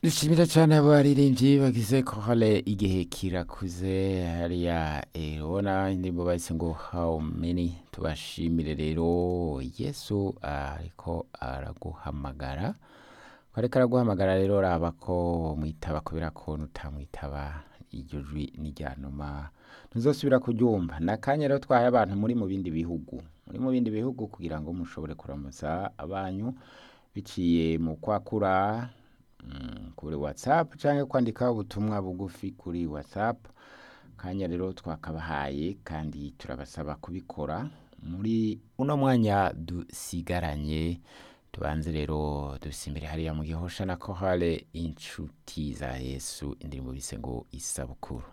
nishimira cyane abaririmbyi bagize kohale igihe kirakuze hariya eh, urabona indirimbo bahise ngo how many tubashimire rero yesu ariko araguhamagara ko ariko araguhamagara rero raba ko mwitaba kubera ko nutamwitaba iryo jwi n'ijyanuma ntuzasubira kuryumva ni akanya rero twahaye abantu muri mu bindi bihugu muri mu bindi bihugu kugira ngo mushobore kuramutsa abanyu biciye mu kwakura mm, kuri whatsapp cyangwa kwandika ubutumwa bugufi kuri whatsapp akanya rero twakabahaye kandi turabasaba kubikora muri uno mwanya dusigaranye tubanze rero dusimbire hariya mu gihosha na kohale inshuti za yesu indirimbo bise ngo isabukuru